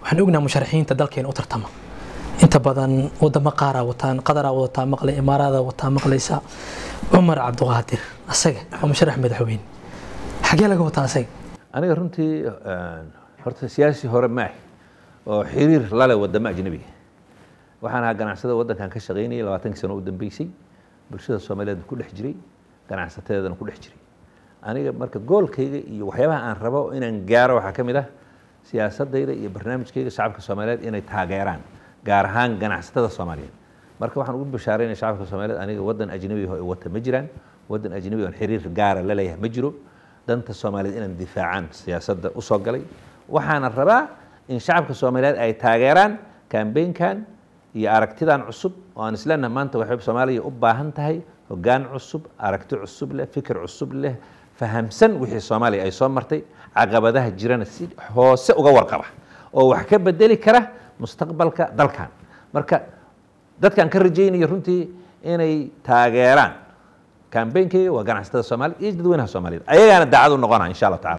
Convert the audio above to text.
waxaan ognaha musharaxiinta dalkeena u tartama inta badan wadamo qaaraa wataan qadaraa wadataa maqlay imaaraada wataa maqlaysa cumar cabdiqaadir asaga waa musharax madaxweyne xagee laga wataa asaga aniga runtii horta siyaasi hore maahi oo xiriir lale wadamo ajnabiga waxaan ahaa ganacsada waddankan ka shaqaynayay labaatankii sano u dambeysay bulshada soomaaliyeed ku dhex jiray ganacsateedana ku dhex jiray aniga marka goolkayga iyo waxyaabaha aan rabo inaan gaaro waxaa ka mid ah siyaasadayda iyo barnaamijkayga shacabka soomaaliyeed inay taageeraan gaar ahaan ganacsatada soomaaliyeed marka waxaan ugu bashaaraynaya shacabka soomaaliyeed aniga waddan ajnabi oo wata ma jiraan waddan ajnabi oon xiriir gaara la leeyahay ma jiro danta soomaaliyeed inaan difaacaan siyaasadda usoo galay waxaana rabaa in shacabka soomaaliyeed ay taageeraan kambeynkan iyo aragtidan cusub oo aan isleenaha maanta waxay soomaaliya u baahan tahay hoggaan cusub aragti cusub leh fikir cusub leh fahamsan wixii soomaaliya ay soo martay caqabadaha jirana si hoose uga warqaba oo wax ka bedeli kara mustaqbalka dalkan marka dadkaan ka rajaynayo runtii inay taageeraan kambeynkayga waa ganacsatada soomaaliya iyo dadweynaha soomaaliyeed ayagaana daacad u noqona insha allah tacala